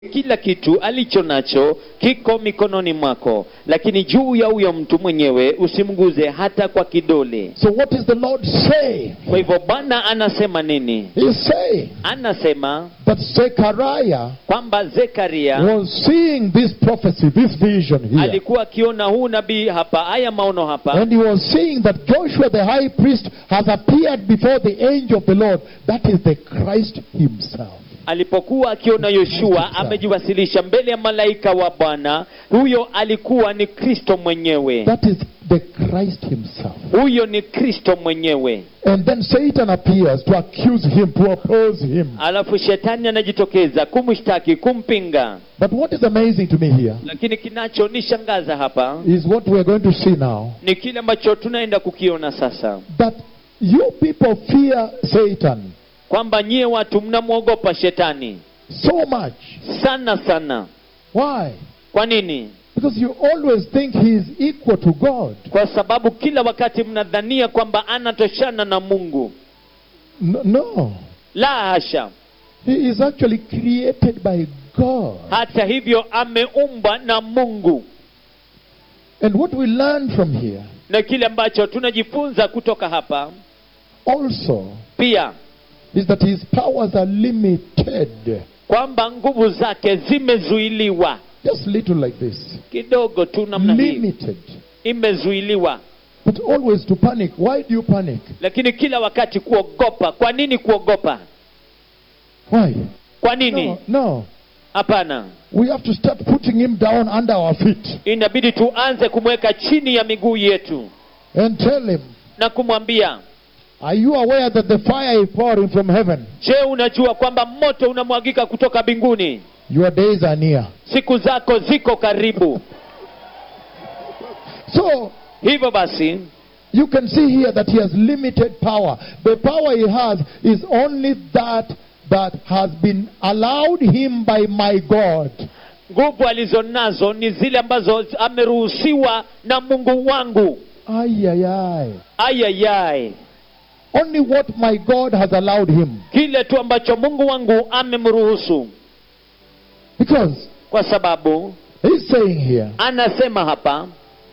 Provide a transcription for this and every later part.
kila kitu alicho nacho kiko mikononi mwako lakini juu ya huyo mtu mwenyewe usimguze hata kwa kidole So what is the Lord saying? kwa hivyo bwana anasema nini He's saying anasema that Zechariah kwamba zekaria was seeing this prophecy, this vision here. alikuwa akiona huu nabii hapa haya maono hapa And he was seeing that Joshua the high priest has appeared before the angel of the Lord. That is the Christ himself. alipokuwa akiona yoshua amejiwasilisha mbele ya malaika wa bwana huyo alikuwa ni kristo mwenyewe That is the Christ himself. huyo ni kristo mwenyewe And then Satan appears to accuse him, to oppose him. alafu shetani anajitokeza kumshtaki kumpinga But what is amazing to me here lakini kinachonishangaza hapa is what we are going to see now. ni kile ambacho tunaenda kukiona sasa That you people fear Satan kwamba nyie watu mnamwogopa shetani so much. sana sana Why? kwa nini Because you always think he is equal to God. kwa sababu kila wakati mnadhania kwamba anatoshana na mungu No, no. la hasha He is actually created by God. hata hivyo ameumbwa na mungu And what we learn from here na kile ambacho tunajifunza kutoka hapa also pia is that his powers are limited. kwamba nguvu zake zimezuiliwa Just little like this. kidogo tu namna hii Limited. imezuiliwa But always to panic. Why do you panic? lakini kila wakati kuogopa kwa nini kuogopa Why? kwa nini No, no. hapana We have to start putting him down under our feet inabidi tuanze kumweka chini ya miguu yetu and tell him, na kumwambia Are you aware that the fire is pouring from heaven? je unajua kwamba moto unamwagika kutoka mbinguni Your days are near. siku zako ziko karibu So, hivyo basi you can see here that he has limited power. The power he has is only that that has been allowed him by my God. nguvu alizonazo ni zile ambazo ameruhusiwa na mungu wangu Ay, ay, ay. ayayai Only what my God has allowed him. kile tu ambacho mungu wangu amemruhusu Because kwa sababu he's saying here, anasema hapa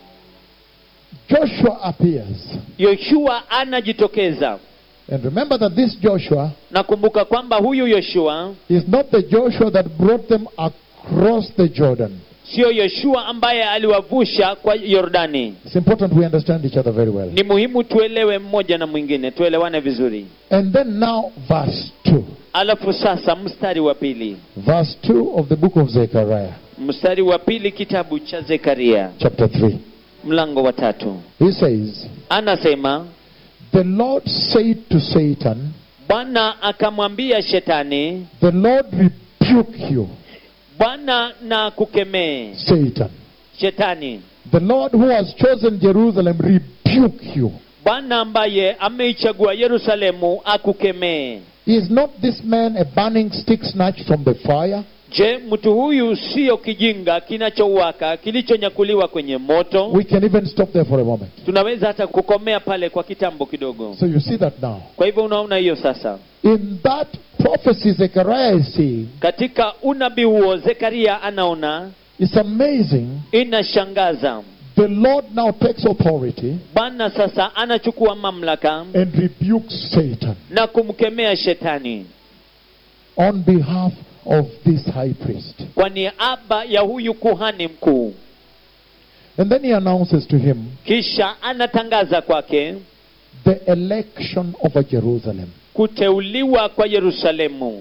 Joshua appears. yoshua anajitokeza And remember that this Joshua nakumbuka kwamba huyu yoshua is not the Joshua that brought them across the Jordan. siyo yoshua ambaye aliwavusha kwa yordani It's important we understand each other very well. ni muhimu tuelewe mmoja na mwingine tuelewane vizuri And then now, verse 2. alafu sasa mstari wa pili Verse 2 of the book of Zechariah, mstari wa pili kitabu cha zekaria chapter 3. mlango wa tatu He says, anasema The Lord said to Satan, bwana akamwambia shetani The Lord rebuke you, bwana na kukemee Satan. shetani The Lord who has chosen Jerusalem rebuke you. bwana ambaye ameichagua yerusalemu akukemee Is not this man a burning stick snatched from the fire? je mtu huyu siyo kijinga kinachowaka kilichonyakuliwa kwenye moto We can even stop there for a moment. tunaweza hata kukomea pale kwa kitambo kidogo So you see that now. kwa hivyo unaona hiyo sasa In that prophecy Zechariah is seeing, katika unabii huo zekaria anaona it's amazing. inashangaza The Lord now takes authority bwana sasa anachukua mamlaka and rebukes Satan na kumkemea shetani on behalf of this high priest. kwa niaba ya huyu kuhani mkuu And then he announces to him kisha anatangaza kwake the election of a Jerusalem. kuteuliwa kwa yerusalemu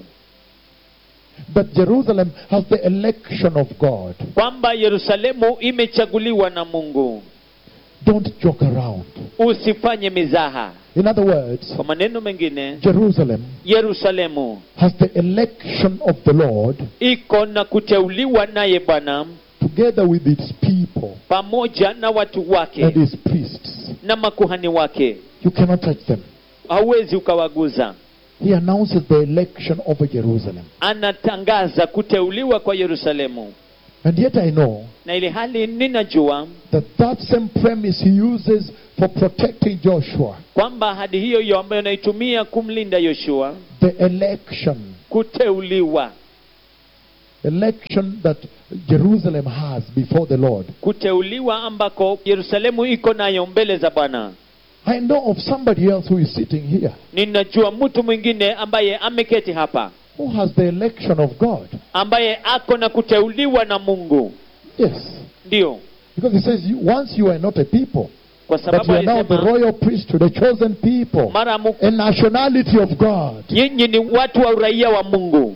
That Jerusalem has the election of God. kwamba yerusalemu imechaguliwa na mungu Don't joke around. usifanye mizaha In other words, kwa maneno mengine Jerusalem yerusalemu has the election of the Lord iko na kuteuliwa naye bwana together with its people pamoja na watu and wake his priests. na makuhani wake You cannot touch them. hauwezi ukawaguza He announces the election of a Jerusalem. anatangaza kuteuliwa kwa yerusalemu And yet I know na ili hali ninajua that that same premise he uses for protecting Joshua, kwamba ahadi hiyo hiyo ambayo anaitumia kumlinda yoshua the election kuteuliwa election that Jerusalem has before the Lord. kuteuliwa ambako yerusalemu iko nayo mbele za bwana I know of somebody else who is sitting here ninajua mtu mwingine ambaye ameketi hapa who has the election of God. ambaye ako na kuteuliwa na mungu Yes. ndio Because he says, you, once you are not a people, kwa but sababu you are now the alisema royal priesthood, a chosen people, mara mu- a nationality of God. nyinyi ni watu wa uraia wa mungu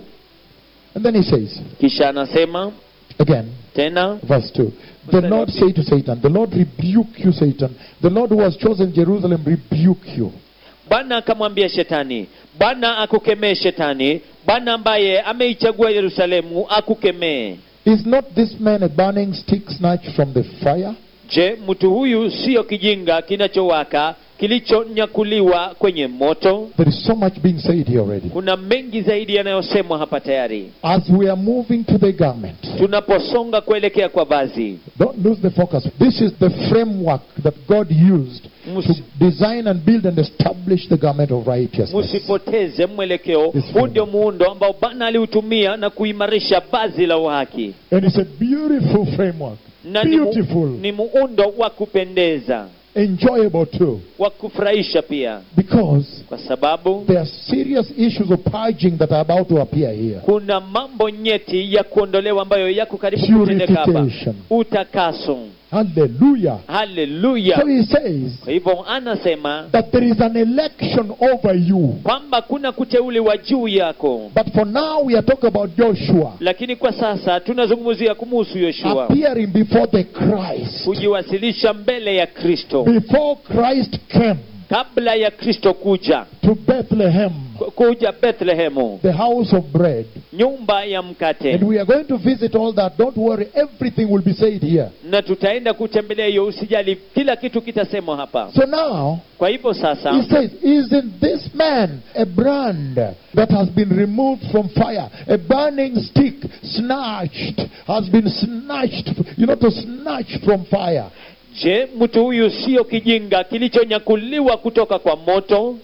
And then he says, kisha anasema again, tena verse 2 The Lord say to Satan, The Lord rebuke you, Satan. The Lord who has chosen Jerusalem rebuke you. bwana akamwambia shetani bwana akukemee shetani bwana ambaye ameichagua yerusalemu akukemee Is not this man a burning stick snatched from the fire? je mtu huyu siyo kijinga kinachowaka kilichonyakuliwa kwenye moto There is so much being said here already. kuna mengi zaidi yanayosemwa hapa tayari As we are moving to the garment, tunaposonga kuelekea kwa vazi don't lose the focus. This is the framework that God used to Musi- design and build and establish the garment of righteousness. msipoteze mwelekeo Yes, huu ndio muundo ambao bwana aliutumia na kuimarisha vazi la uhaki And it's a beautiful framework. na ni, mu, Beautiful. ni muundo wa kupendeza Enjoyable too. wa kufurahisha pia Because kwa sababu there are serious issues of purging that are about to appear here. kuna mambo nyeti ya kuondolewa ambayo yako karibu kutendeka hapa Purification. utakaso Hallelujah. haleluya So he says kwa hivyo anasema that there is an election over you. kwamba kuna kuteuliwa juu yako But for now, we are talking about Joshua lakini kwa sasa tunazungumzia kumuhusu yoshua appearing before the Christ. kujiwasilisha mbele ya kristo Before Christ came kabla ya kristo kuja to Bethlehem, ku- kuja bethlehemu the house of bread. nyumba ya mkate And we are going to visit all that. Don't worry, everything will be said here. na tutaenda kutembelea hiyo usijali kila kitu kitasemwa hapa So now, kwa hivyo sasa he says, Isn't this man a brand that has been removed from fire? A burning stick, snatched, has been snatched, you know, to snatch from fire. je mtu huyu sio kijinga kilichonyakuliwa kutoka kwa moto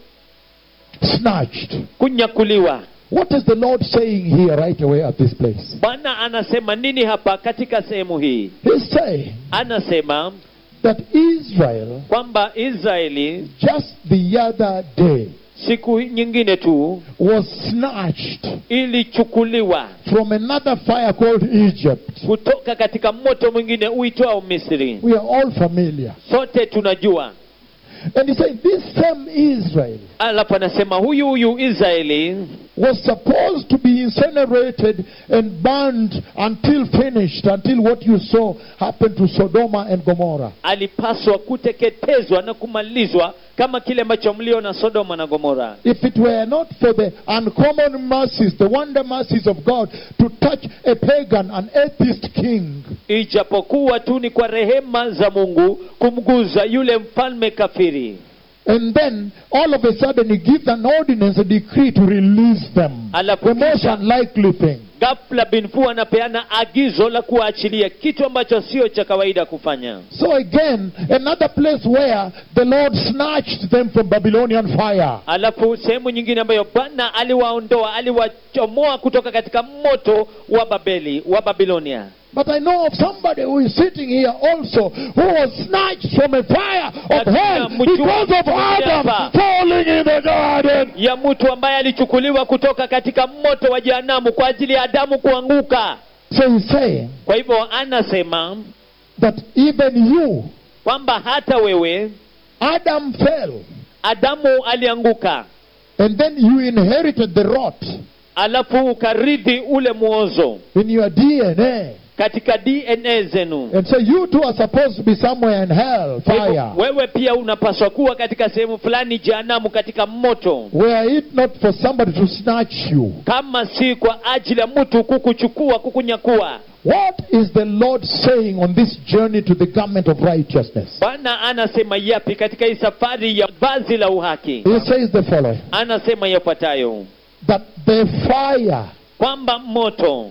Snatched. kunyakuliwa What is the Lord saying here right away at this place? bwana anasema nini hapa katika sehemu hii He's saying anasema that Israel, kwamba israeli just the other day, siku nyingine tu was snatched ilichukuliwa from another fire called Egypt. kutoka katika moto mwingine uitwao misri We are all familiar. sote tunajua And he's saying this same Israel alafu anasema huyu huyu israeli was supposed to be incinerated and burned until finished, until what you saw happened to Sodoma and Gomorrah. alipaswa kuteketezwa na kumalizwa kama kile ambacho mliona sodoma na gomora If it were not for the uncommon mercies, the wonder mercies of God to touch a pagan, an atheist king, ijapokuwa tu ni kwa rehema za mungu kumguza yule mfalme kafiri and then all of a sudden he gives an ordinance, a decree to release them. Alafu The most kisha- unlikely thing. ghafla binfu anapeana agizo la kuwaachilia kitu ambacho sio cha kawaida kufanya So again, another place where the Lord snatched them from Babylonian fire. alafu sehemu nyingine ambayo bwana aliwaondoa aliwachomoa kutoka katika moto wa babeli wa babilonia But I know of somebody who is sitting here also who was snatched from a fire of Lakini hell mjua- because of Adam hapa. falling in the garden. ya mtu ambaye alichukuliwa kutoka katika moto wa jehanamu kwa ajili ya adamu kuanguka So he's saying kwa hivyo anasema that even you, kwamba hata wewe Adam fell, adamu alianguka and then you inherited the rot alafu ukarithi ule mwozo in your DNA. katika dna zenu And so you too are supposed to be somewhere in hell, Kwa hivyo, fire. wewe pia unapaswa kuwa katika sehemu fulani jehanamu katika moto Were it not for somebody to snatch you, kama si kwa ajili ya mtu kukuchukua kukunyakua what is the Lord saying on this journey to the garment of righteousness? bwana anasema yapi katika hii safari ya vazi la uhaki He says the following anasema yafuatayo that the fire, kwamba moto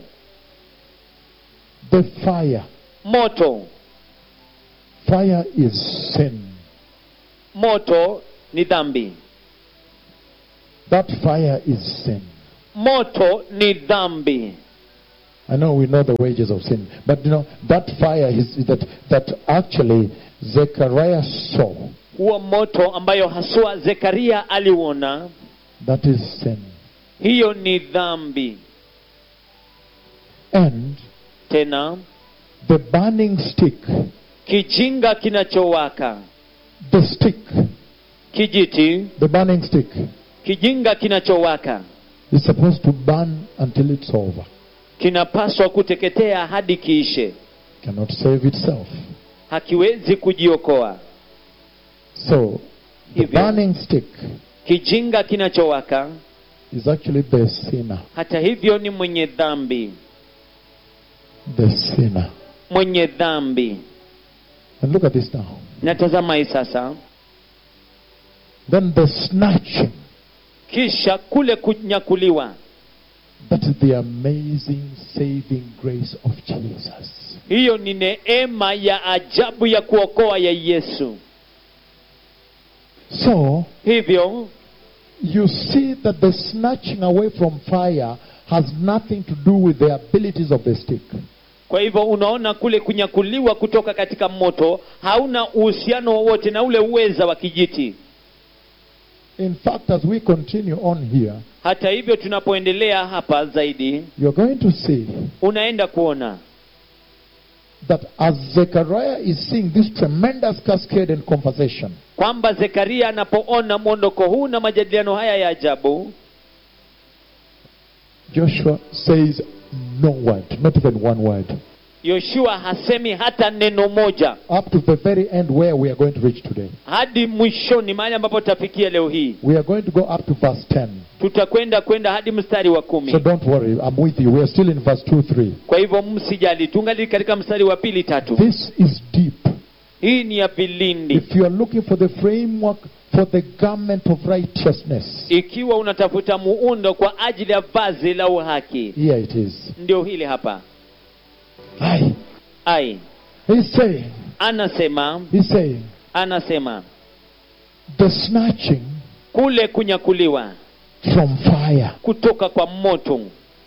the fire, moto fire is sin. moto ni dhambi That fire is sin. moto ni dhambi I know we know the wages of sin, but you know that fire is that that actually Zechariah saw. huo moto ambayo haswa zekaria aliuona That is sin, hiyo ni dhambi and tena the burning stick, kijinga kinachowaka the stick, kijiti the burning stick kijinga kinachowaka is supposed to burn until it's over. kinapaswa kuteketea hadi kiishe Cannot save itself. hakiwezi kujiokoa So the Hivyo. burning stick kijinga kinachowaka is actually the sinner. hata hivyo ni mwenye dhambi The sinner. mwenye dhambi And look at this now. natazama hii sasa Then the snatching. kisha kule kunyakuliwa That is the amazing saving grace of Jesus. hiyo ni neema ya ajabu ya kuokoa ya yesu So hivyo you see that the snatching away from fire has nothing to do with the abilities of the stick. kwa hivyo unaona kule kunyakuliwa kutoka katika moto hauna uhusiano wowote na ule uweza wa kijiti In fact, as we continue on here, hata hivyo tunapoendelea hapa zaidi you're going to see unaenda kuona that as Zechariah is seeing this tremendous cascade and conversation, kwamba zekaria anapoona mwondoko huu na majadiliano haya ya ajabu Joshua says no word, not even one word, yoshua hasemi hata neno moja up to the very end where we are going to reach today. hadi mwishoni mahali ambapo tutafikia leo hii We are going to go up to verse 10. tutakwenda kwenda hadi mstari wa kumi So don't worry, I'm with you. We are still in verse 2 3. kwa hivyo msijali tungali katika mstari wa pili tatu This is deep. hii ni ya vilindi If you are looking for the framework for the garment of righteousness, ikiwa unatafuta muundo kwa ajili ya vazi la uhaki here it is. ndio hili hapa Aye. ai He's saying, anasema he's saying, anasema the snatching kule kunyakuliwa from fire kutoka kwa moto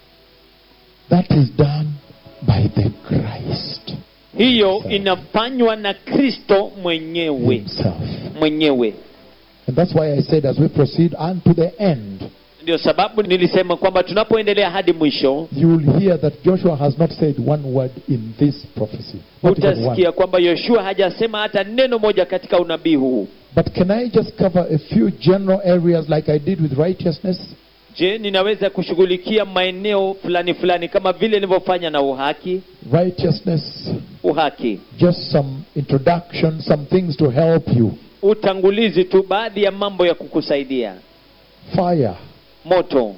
that is done by the Christ hiyo inafanywa na kristo mwenyewe Himself. mwenyewe And that's why I said, as we proceed unto the end, ndio sababu nilisema kwamba tunapoendelea hadi mwisho you will hear that Joshua has not said one word in this prophecy. Not even one. utasikia kwamba yoshua hajasema hata neno moja katika unabii huu But can I just cover a few general areas like I did with righteousness? je ninaweza kushughulikia maeneo fulani fulani kama vile nilivyofanya na uhaki Righteousness, uhaki just some introduction, some things to help you. utangulizi tu baadhi ya mambo ya kukusaidia Fire. moto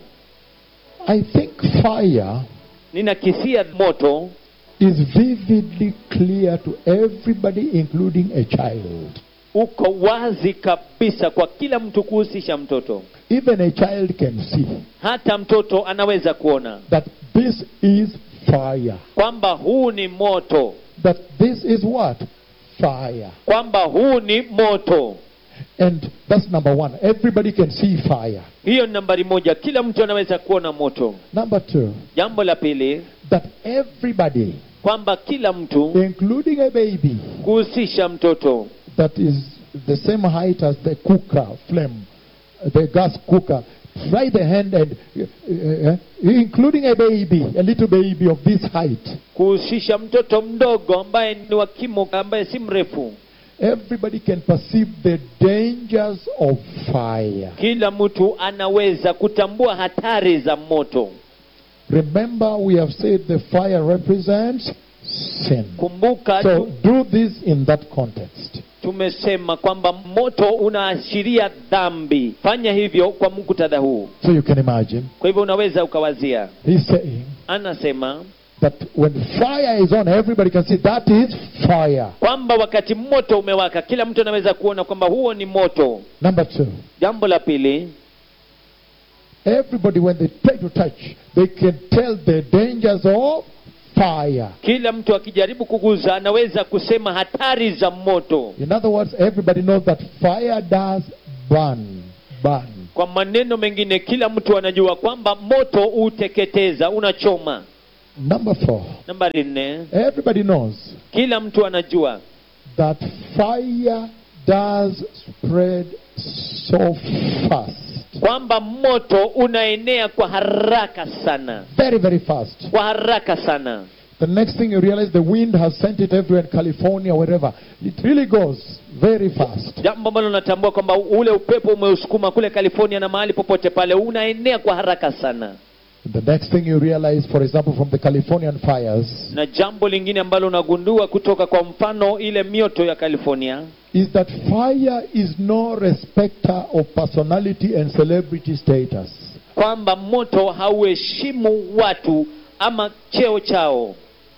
I think fire ninakisia moto is vividly clear to everybody, including a child. uko wazi kabisa kwa kila mtu kuhusisha mtoto Even a child can see hata mtoto anaweza kuona that this is fire. kwamba huu ni moto That this is what? Fire. kwamba huu ni moto And that's number one. Everybody can see fire. hiyo ni nambari moja kila mtu anaweza kuona moto Number two, jambo la pili that everybody, kwamba kila mtu including a baby, kuhusisha mtoto that is the same height as the cooker flame, the gas cooker, try the hand and, uh, uh, including a baby, a little baby of this height. kuhusisha mtoto mdogo ambaye ni wa kimo ambaye si mrefu Everybody can perceive the dangers of fire. kila mtu anaweza kutambua hatari za moto Remember, we have said the fire represents sin. kumbuka So tu, do this in that context. tumesema kwamba moto unaashiria dhambi fanya hivyo kwa muktadha huu So you can imagine, kwa hivyo unaweza ukawazia he's saying anasema that when fire is on, everybody can see that is fire. kwamba wakati moto umewaka kila mtu anaweza kuona kwamba huo ni moto Number two, jambo la pili everybody, when they try to touch, they can tell the dangers of fire. kila mtu akijaribu kuguza anaweza kusema hatari za moto In other words, everybody knows that fire does burn. Burn. kwa maneno mengine kila mtu anajua kwamba moto huteketeza unachoma Number four. nambari nne Everybody knows kila mtu anajua that fire does spread so fast. kwamba moto unaenea kwa haraka sana Very, very fast. kwa haraka sana The next thing you realize, the wind has sent it everywhere in California, wherever. It really goes very fast. jambo ambalo unatambua kwamba ule upepo umeusukuma kule california na mahali popote pale unaenea kwa haraka sana The next thing you realize, for example, from the Californian fires, na jambo lingine ambalo unagundua kutoka kwa mfano ile mioto ya california is that fire is no respecter of personality and celebrity status. kwamba moto hauheshimu watu ama cheo chao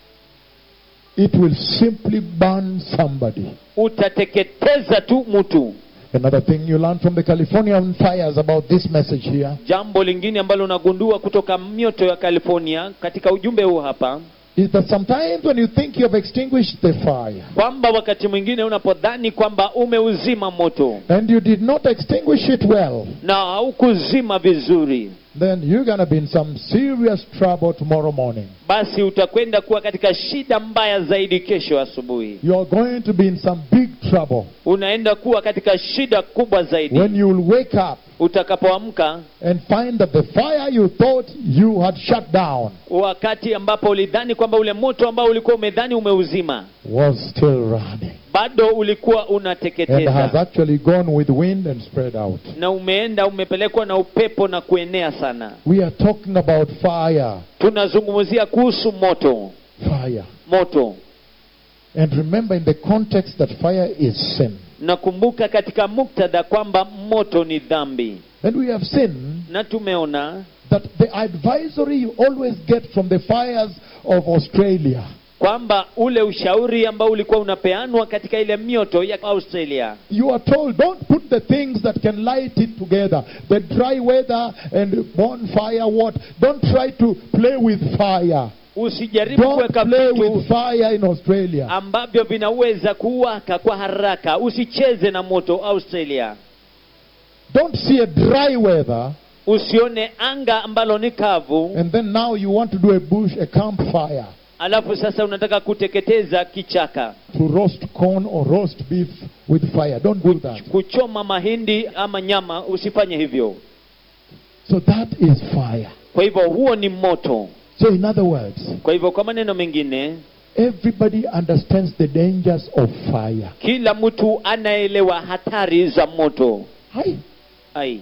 It will simply burn somebody. utateketeza tu mtu Another thing you learn from the Californian fires about this message here jambo lingine ambalo unagundua kutoka mioto ya california katika ujumbe huu hapa is that sometimes when you think you have extinguished the fire kwamba wakati mwingine unapodhani kwamba umeuzima moto and you did not extinguish it well, na haukuzima vizuri then you're going to be in some serious trouble tomorrow morning. basi utakwenda kuwa katika shida mbaya zaidi kesho asubuhi You're going to be in some big trouble unaenda kuwa katika shida kubwa zaidi when you'll wake up utakapoamka and find that the fire you thought you had shut down wakati ambapo ulidhani kwamba ule moto ambao ulikuwa umedhani umeuzima was still running bado ulikuwa and has unateketeza actually gone with wind and spread out. na umeenda umepelekwa na upepo na kuenea sana We are talking about fire. tunazungumzia kuhusu moto Fire. moto And remember in the context that fire is sin. nakumbuka katika muktadha kwamba moto ni dhambi And we have seen na tumeona that the advisory you always get from the fires of Australia kwamba ule ushauri ambao ulikuwa unapeanwa katika ile mioto ya australia You are told, don't put the things that can light it together. The dry weather and bonfire, what? Don't try to play with fire. usijaribu Don't kuweka play vitu with fire in Australia. ambavyo vinaweza kuwaka kwa haraka usicheze na moto australia Don't see a dry weather usione anga ambalo ni kavu and then now you want to do a bush, a campfire alafu sasa unataka kuteketeza kichaka to roast corn or roast beef with fire. Don't do that. kuchoma mahindi ama nyama usifanye hivyo So that is fire. kwa hivyo huo ni moto So in other words, kwa hivyo kwa maneno mengine everybody understands the dangers of fire. kila mtu anaelewa hatari za moto Hi. ai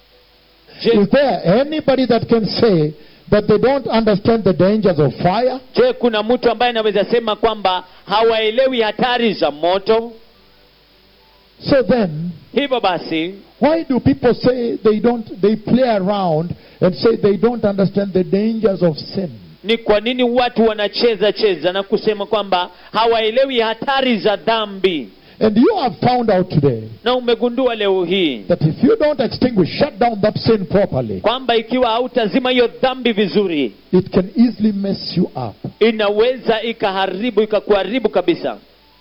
Is je, there anybody that can say that they don't understand the dangers of fire? je kuna mtu ambaye anaweza sema kwamba hawaelewi hatari za moto So then, hivyo basi why do people say they don't, they play around and say they don't understand the dangers of sin? ni kwa nini watu wanacheza cheza na kusema kwamba hawaelewi hatari za dhambi And you have found out today na umegundua leo hii that if you don't extinguish, shut down that sin properly, kwamba ikiwa hautazima hiyo dhambi vizuri it can easily mess you up. inaweza ikaharibu ikakuharibu kabisa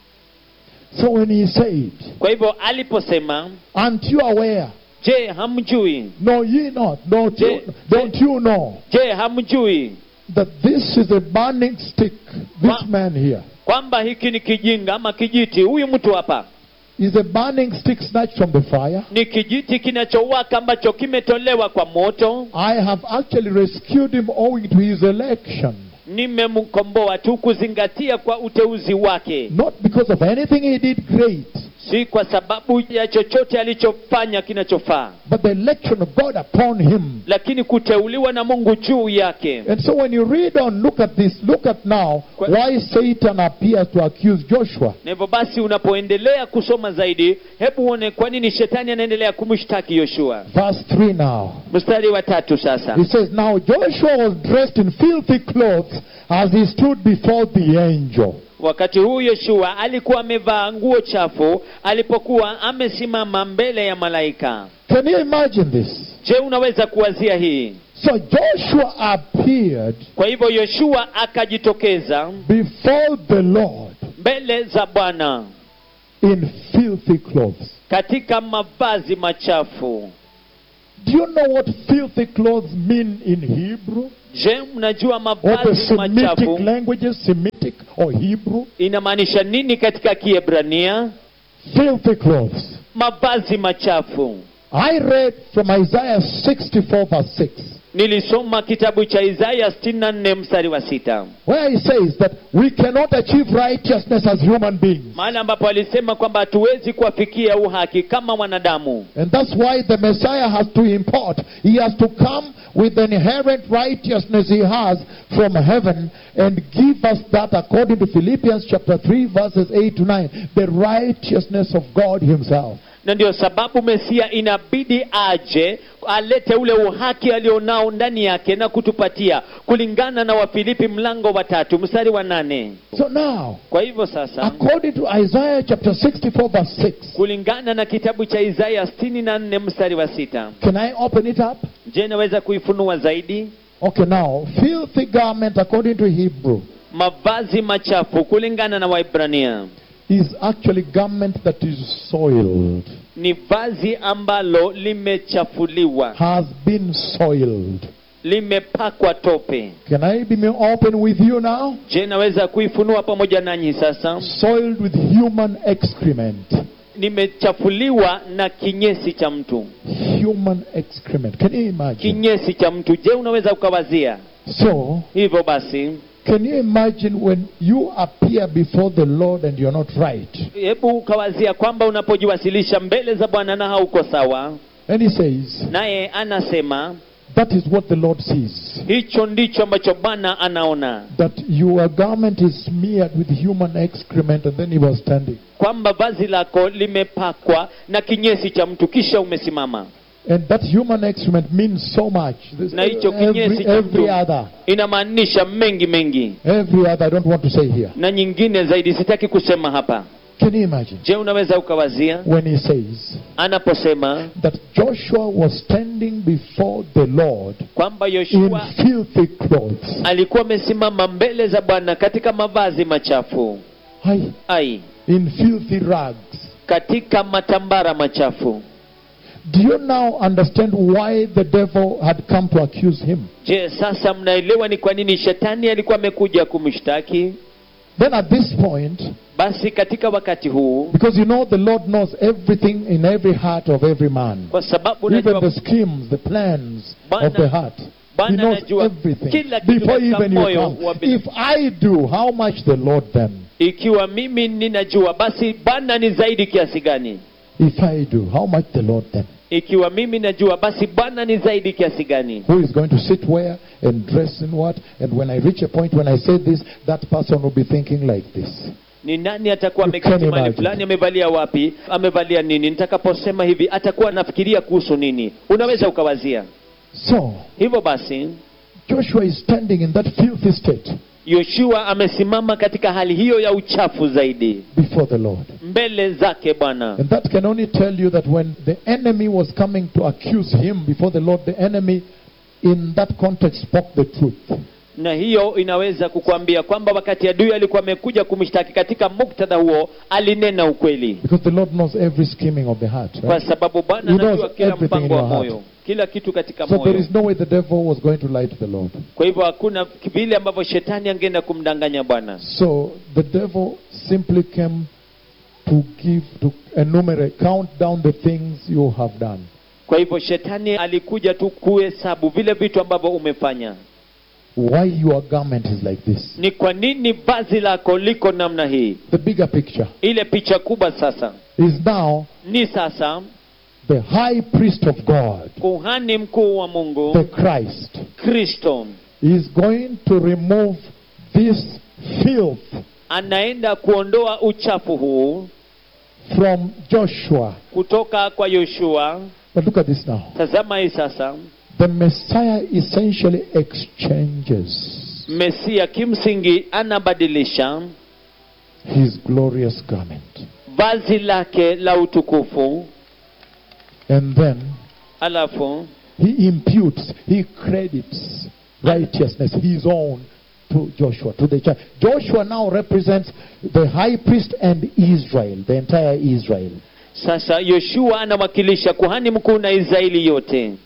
So when he said, kwa hivyo aliposema Aren't you aware? je hamjui Know ye not? Don't you, Je- don't you know je hamjui that this is a burning stick? This Wa- man here kwamba hiki ni kijinga ama kijiti huyu mtu hapa is a burning stick snatched from the fire. ni kijiti kinachowaka ambacho kimetolewa kwa moto I have actually rescued him owing to his election, nimemkomboa tu kuzingatia kwa uteuzi wake not because of anything he did great, si kwa sababu ya chochote alichofanya kinachofaa but the election of God upon him. lakini kuteuliwa na mungu juu yake And so when you read on, look at this, look at now Kwa- why Satan appears to accuse Joshua. na hivyo basi unapoendelea kusoma zaidi hebu uone kwa nini shetani anaendelea kumshtaki yoshua Verse 3 now. mstari wa tatu sasa He says, Now Joshua was dressed in filthy clothes as he stood before the angel. wakati huu yoshua alikuwa amevaa nguo chafu alipokuwa amesimama mbele ya malaika Can you imagine this? je unaweza kuwazia hii So Joshua appeared kwa hivyo yoshua akajitokeza before the Lord mbele za bwana in filthy clothes. katika mavazi machafu Do you know what filthy clothes mean in Hebrew? je mnajua Or the mavazi Semitic machafu languages, Semitic or Hebrew? inamaanisha nini katika kiebrania Filthy clothes. mavazi machafu I read from Isaiah 64 verse 6, nilisoma kitabu cha isaya 64 mstari wa sita where he says that we cannot achieve righteousness as human beings. mahali ambapo alisema kwamba hatuwezi kuwafikia uhaki kama wanadamu And that's why the Messiah has to import. He has to come with the inherent righteousness he has from heaven and give us that according to Philippians chapter 3 verses 8 to 9. The righteousness of God himself. na ndio sababu mesia inabidi aje alete ule uhaki alionao ndani yake na kutupatia kulingana na wafilipi mlango wa tatu mstari wa nane So now, kwa hivyo sasa according to Isaiah chapter 64 verse 6, kulingana na kitabu cha isaya 64 mstari wa sita can I open it up? je naweza kuifunua zaidi Okay, now, filthy garment according to Hebrew mavazi machafu kulingana na waibrania is actually garment that is soiled, ni vazi ambalo limechafuliwa has been soiled. limepakwa tope Can I be more open with you now? je naweza kuifunua pamoja nanyi sasa Soiled with human excrement. nimechafuliwa na kinyesi cha mtu Human excrement. Can you imagine? kinyesi cha mtu je unaweza ukawazia So, hivyo basi can you imagine when you appear before the Lord and you're not right? hebu ukawazia kwamba unapojiwasilisha mbele za bwana na hauko sawa And he says, naye anasema that is what the Lord sees. hicho ndicho ambacho bwana anaona That your garment is smeared with human excrement and then he was standing. kwamba vazi lako limepakwa na kinyesi cha mtu kisha umesimama And that human excrement means so much. This- Na hicho kinyesi every, cha every mtu. other. inamaanisha mengi mengi Every other. I don't want to say here. na nyingine zaidi sitaki kusema hapa Can you imagine? je unaweza ukawazia When he says anaposema that Joshua was standing before the Lord kwamba in yoshua filthy clothes. alikuwa amesimama mbele za bwana katika mavazi machafu Aye. ai in filthy rags. katika matambara machafu Do you now understand why the devil had come to accuse him? je sasa mnaelewa ni kwa nini shetani alikuwa amekuja kumshtaki Then at this point, basi katika wakati huu because you know the Lord knows everything in every heart of every man, kwa sababu even najua the schemes, the plans Bwana- of the heart. He Bwana knows anajua everything kila kitu before katika even you moyo come. wa bin- If I do, how much the Lord then? ikiwa mimi ninajua basi bwana ni zaidi kiasi gani If I do, how much the Lord then? ikiwa mimi najua basi bwana ni zaidi kiasi gani Who is going to sit where and dress in what? And when I reach a point when I say this, that person will be thinking like this. ni nani atakuwa You ameketi can mahali imagine. fulani amevalia wapi amevalia nini nitakaposema hivi atakuwa anafikiria kuhusu nini unaweza ukawazia So, hivyo basi Joshua is standing in that filthy state yoshua amesimama katika hali hiyo ya uchafu zaidi before the Lord. mbele zake bwana And that can only tell you that when the enemy was coming to accuse him before the Lord, the enemy in that context spoke the truth. na hiyo inaweza kukuambia kwamba wakati adui alikuwa amekuja kumshtaki katika muktadha huo alinena ukweli Because the Lord knows every scheming of the heart. kwa Right? sababu bwana He knows anajua kila everything mpango in wa your heart. moyo kila kitu katika So there moyo is no way the devil was going to lie to the Lord. kwa hivyo hakuna vile ambavyo shetani angeenda kumdanganya bwana So the devil simply came to give, to enumerate, count down the things you have done. kwa hivyo shetani alikuja tu kuhesabu vile vitu ambavyo umefanya Why your garment is like this. ni kwa nini vazi lako liko namna hii The bigger picture ile picha kubwa sasa is now ni sasa the high priest of God, kuhani mkuu wa the mungu Christ, kristo is going to remove this filth anaenda kuondoa uchafu huu from Joshua. kutoka kwa yoshua But look at this now. tazama hii sasa The Messiah essentially exchanges mesia kimsingi anabadilisha his glorious garment. vazi lake la utukufu And then alafu he imputes, he credits righteousness, his own, to Joshua, to the church. Joshua now represents the high priest and Israel, the entire Israel. sasa yoshua anawakilisha kuhani mkuu na israeli yote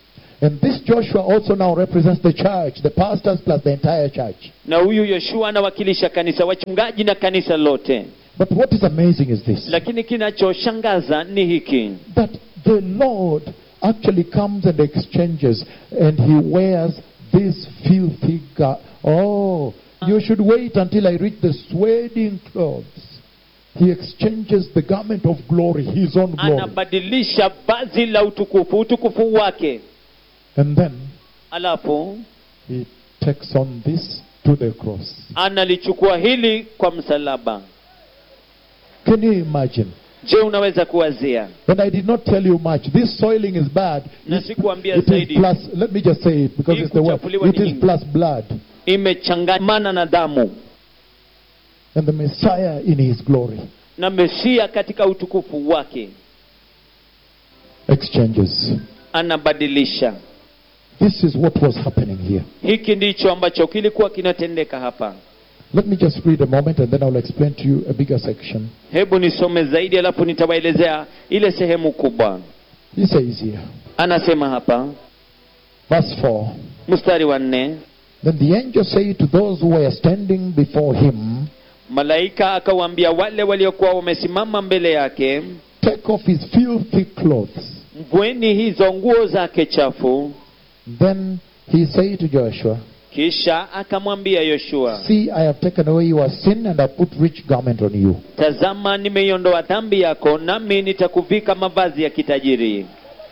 And this Joshua also now represents the church, the pastors plus the entire church. na huyu yoshua anawakilisha kanisa wachungaji na kanisa lote But what is amazing is this lakini kinachoshangaza ni hiki that the Lord actually comes and exchanges and he wears this filthy garment. Oh, you should wait until I reach the sweating clothes. He exchanges the garment of glory, his own glory. anabadilisha vazi la utukufu utukufu wake And then alafu he takes on this to the cross. analichukua hili kwa msalaba Can you imagine? je unaweza kuwazia And I did not tell you much. This soiling is bad. na It, sikuambia it is zaidi plus, let me just say it because Hii it's the word. kuchafuliwa It ni is nyingi. plus blood. imechangamana na damu And the Messiah in his glory na mesia katika utukufu wake exchanges. anabadilisha This is what was happening here. hiki ndicho ambacho kilikuwa kinatendeka hapa Let me just read a moment and then I'll explain to you a bigger section. hebu nisome zaidi alafu nitawaelezea ile sehemu kubwa He says here, anasema hapa verse 4 mstari wa nne Then the angel said to those who were standing before him, malaika akawaambia wale waliokuwa wamesimama mbele yake Take off his filthy clothes. mvueni hizo nguo zake chafu Then he said to Joshua, kisha akamwambia yoshua See, I have taken away your sin and I put rich garment on you. tazama nimeiondoa dhambi yako nami nitakuvika mavazi ya kitajiri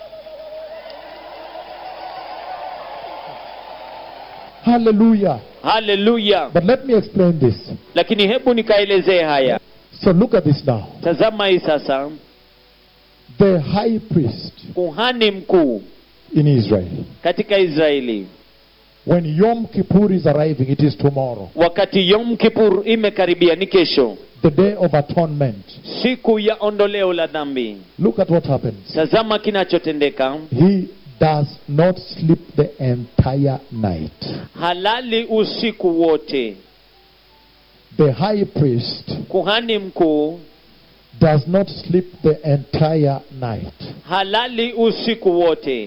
Hallelujah. haleluya But let me explain this. lakini hebu nikaelezee haya So look at this now. tazama hii sasa The high priest kuhani mkuu in Israel, katika israeli when Yom Kippur is arriving, it is tomorrow, wakati yom kipur imekaribia ni kesho the day of atonement. siku ya ondoleo la dhambi Look at what happens. tazama kinachotendeka He does not sleep the entire night. halali usiku wote The high priest kuhani mkuu does not sleep the entire night. halali usiku wote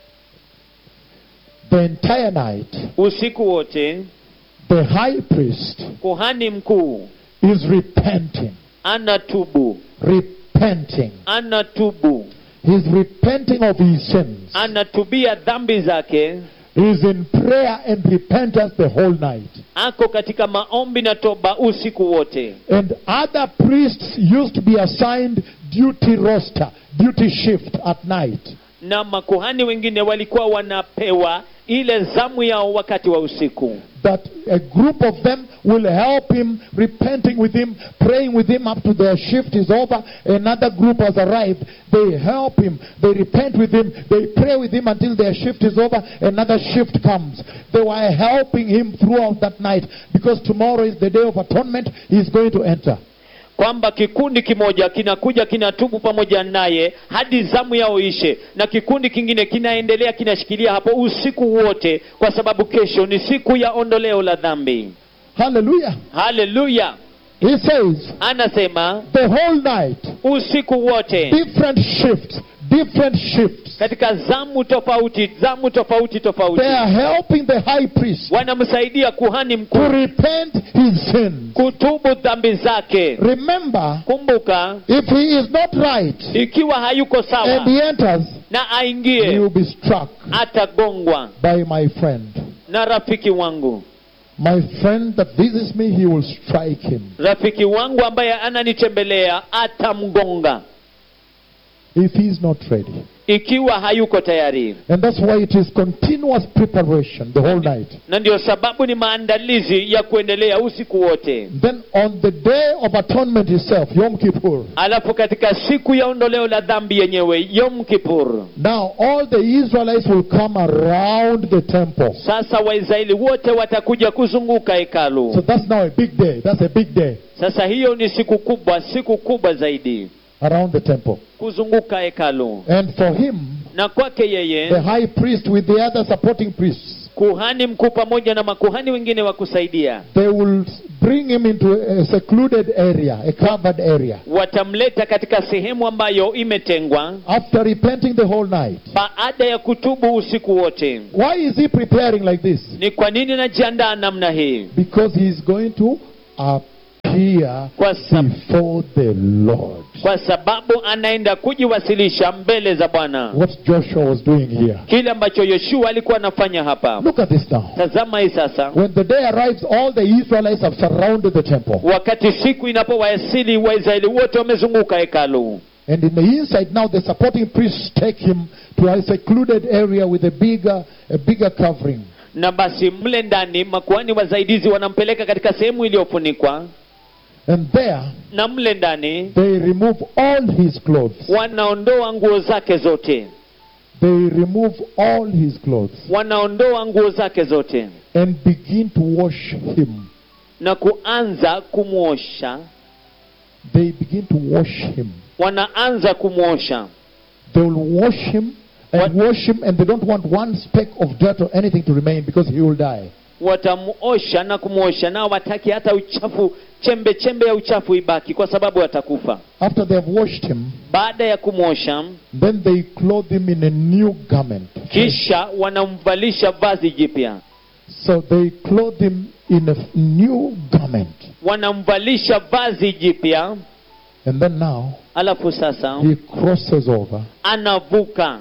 The entire night, usiku wote the high priest kuhani mkuu is repenting. anatubu Repenting. anatubu He's repenting of his sins. anatubia dhambi zake He's in prayer and repentance the whole night. ako katika maombi na toba usiku wote And other priests used to be assigned duty roster, duty shift at night. na makuhani wengine walikuwa wanapewa ile zamu yao wakati wa usiku That a group of them will help him, repenting with him, praying with him up to their shift is over. Another group has arrived. They help him, they repent with him, they pray with him until their shift is over. Another shift comes. They were helping him throughout that night because tomorrow is the day of atonement. He's going to enter. kwamba kikundi kimoja kinakuja kinatubu pamoja naye hadi zamu yao ishe na kikundi kingine kinaendelea kinashikilia hapo usiku wote kwa sababu kesho ni siku ya ondoleo la dhambi Hallelujah. haleluya He says, anasema the whole night, usiku wote different shifts, different shifts. katika zamu tofauti zamu tofauti tofauti They are helping the high priest wanamsaidia kuhani to mkuu repent his sins. kutubu dhambi zake Remember, kumbuka if he is not right ikiwa hayuko and sawa he enters, na he aingie will be struck atagongwa by my friend. na rafiki wangu My friend that visits me, he will strike him. rafiki wangu ambaye ananitembelea atamgonga If he is not ready. ikiwa hayuko tayari And that's why it is continuous preparation the whole night. na ndio sababu ni maandalizi ya kuendelea usiku wote Then on the day of atonement itself, Yom Kippur, alafu katika siku ya ondoleo la dhambi yenyewe yom kipur now all the Israelites will come around the temple. sasa waisraeli wote watakuja kuzunguka hekalu So that's now a big day. That's a big day sasa hiyo ni siku kubwa siku kubwa zaidi around the temple. kuzunguka hekalu And for him, na kwake the yeye high priest with the other supporting priests, kuhani mkuu pamoja na makuhani wengine wa kusaidia they will bring him into a secluded area, a covered area. watamleta katika sehemu ambayo imetengwa After repenting the whole night. baada ya kutubu usiku wote Why is he preparing like this? ni kwa nini najiandaa namna hii Because he is going to appear kwa, sab- before the Lord. kwa sababu anaenda kujiwasilisha mbele za bwana What Joshua was doing here. kile ambacho yoshua alikuwa anafanya hapa Look at this now. tazama hii sasa When the day arrives, all the Israelites have surrounded the temple. wakati siku inapowasili waisraeli wote wamezunguka hekalu And in the inside now, the supporting priests take him to a secluded area with a bigger, a bigger covering. na basi mle ndani makuhani wasaidizi wanampeleka katika sehemu iliyofunikwa And there, na mle ndani they remove all his clothes. wanaondoa nguo zake zote They remove all his clothes wanaondoa nguo zake zote and begin to wash him. na kuanza kumwosha They begin to wash him. wanaanza kumwosha They will wash him and What- wash him, and they don't want one speck of dirt or anything to remain because he will die. watamuosha na kumwosha nao wataki hata uchafu chembe chembe ya uchafu ibaki kwa sababu atakufa After they have washed him, baada ya kumwosha then they clothe him in a new garment. kisha wanamvalisha vazi jipya So they clothe him in a f- new garment. wanamvalisha vazi jipya And then now, alafu sasa he crosses over anavuka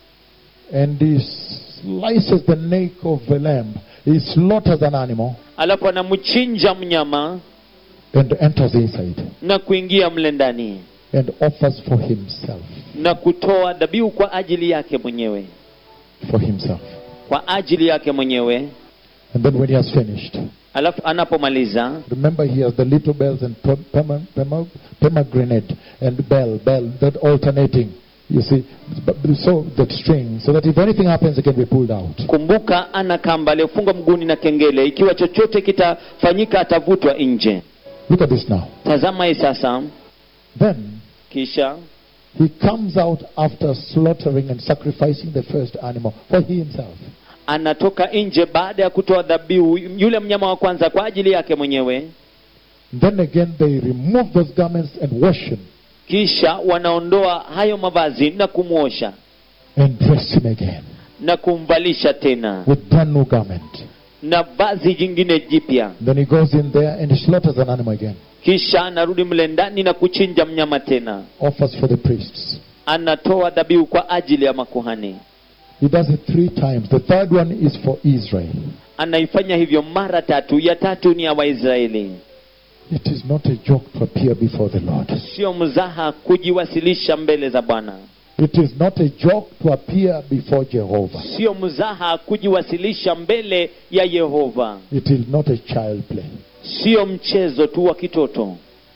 and he slices the neck of the lamb. He slaughters an animal alafu anamchinja mnyama and enters inside na kuingia mle ndani and offers for himself. na kutoa dhabihu kwa ajili yake mwenyewe For himself. kwa ajili yake mwenyewe And then when he has finished, alafu anapomaliza remember he has the little bells and pom- poma- poma- pomegranate and bell, bell, that alternating. You see, b- so that string, so that if anything happens, it can be pulled out. kumbuka ana kamba aliyofungwa mguuni na kengele ikiwa chochote kitafanyika atavutwa nje Look at this now. tazama hii sasa Then kisha he comes out after slaughtering and sacrificing the first animal for he himself. anatoka nje baada ya kutoa dhabihu yule mnyama wa kwanza kwa ajili yake mwenyewe Then again they remove those garments and wash him kisha wanaondoa hayo mavazi na kumwosha and dress him again na kumvalisha tena with brand new garment. na vazi jingine jipya Then he goes in there and he slaughters an animal again, kisha anarudi mle ndani na kuchinja mnyama tena offers for the priests. anatoa dhabihu kwa ajili ya makuhani He does it three times. The third one is for Israel. anaifanya hivyo mara tatu ya tatu ni ya waisraeli It is not a joke to appear before the Lord. sio mzaha kujiwasilisha mbele za bwana It is not a joke to appear before Jehovah. sio mzaha kujiwasilisha mbele ya yehova It is not a child play sio mchezo tu wa kitoto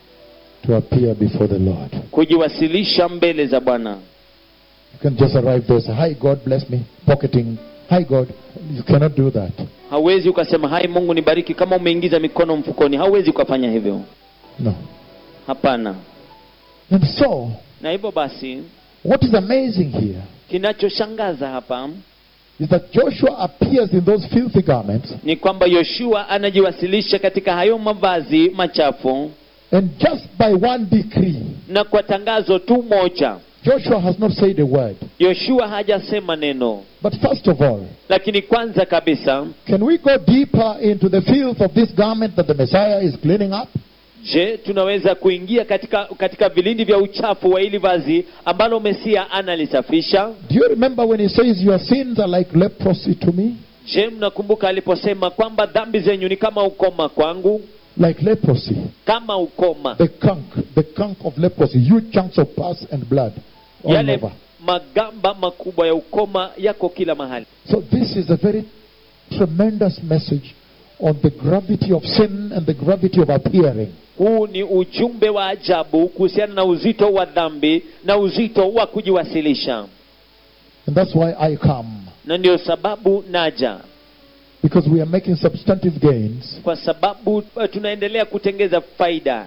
to appear before the Lord. kujiwasilisha mbele za bwana You can just arrive there and say, Hi, God bless me, pocketing. Hi, God. You cannot do that. hauwezi ukasema hai mungu nibariki kama umeingiza mikono mfukoni hauwezi ukafanya hivyo No. hapana And so, na hivyo basi what is amazing here kinachoshangaza hapa is that Joshua appears in those filthy garments, ni kwamba yoshua anajiwasilisha katika hayo mavazi machafu and just by one decree, na kwa tangazo tu moja Joshua has not said a word. yoshua hajasema neno But first of all, lakini kwanza kabisa can we go deeper into the filth of this garment that the Messiah is cleaning up? je tunaweza kuingia katika katika vilindi vya uchafu wa hili vazi ambalo mesia analisafisha Do you remember when he says, Your sins are like leprosy to me? je mnakumbuka aliposema kwamba dhambi zenyu ni kama ukoma kwangu Like leprosy. kama ukoma The kunk, the kunk of leprosy, huge chunks of pus and blood all yale over. magamba makubwa ya ukoma yako kila mahali So this is a very tremendous message on the gravity of sin and the gravity of appearing. huu ni ujumbe wa ajabu kuhusiana na uzito wa dhambi na uzito wa kujiwasilisha And that's why I come. na ndio sababu naja Because we are making substantive gains. kwa sababu uh, tunaendelea kutengeza faida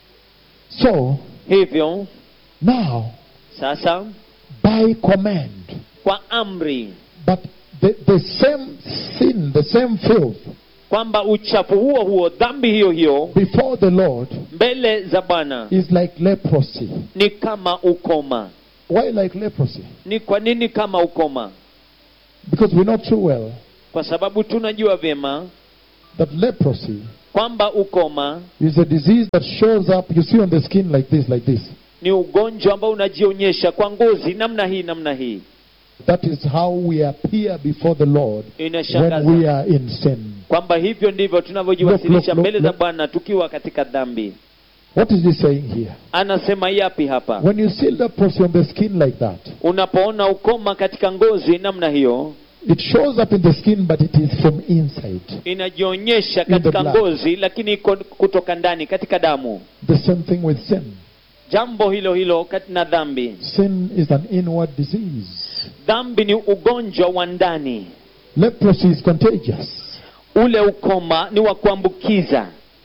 So hivyo now, sasa by command, kwa amri but the, the same sin, the same filth kwamba uchafu huo huo dhambi hiyo hiyo before the Lord mbele za bwana is like leprosy. ni kama ukoma Why like leprosy? ni kwa nini kama ukoma Because we know too well kwa sababu tunajua vyema that leprosy kwamba ukoma is a disease that shows up, you see on the skin like this, like this. ni ugonjwa ambao unajionyesha kwa ngozi namna hii namna hii That is how we appear before the Lord when inashangaza we are in sin. kwamba hivyo ndivyo tunavyojiwasilisha Look, look, look, mbele za look. bwana tukiwa katika dhambi What is he saying here? anasema yapi hapa When you see leprosy on the skin like that, unapoona ukoma katika ngozi namna hiyo it shows up in the skin, but it is from inside. inajionyesha the katika blood. ngozi lakini iko kutoka ndani katika damu The same thing with sin. jambo hilo hilo kati na dhambi Sin is an inward disease. dhambi ni ugonjwa wa ndani Leprosy is contagious. ule ukoma ni wa kuambukiza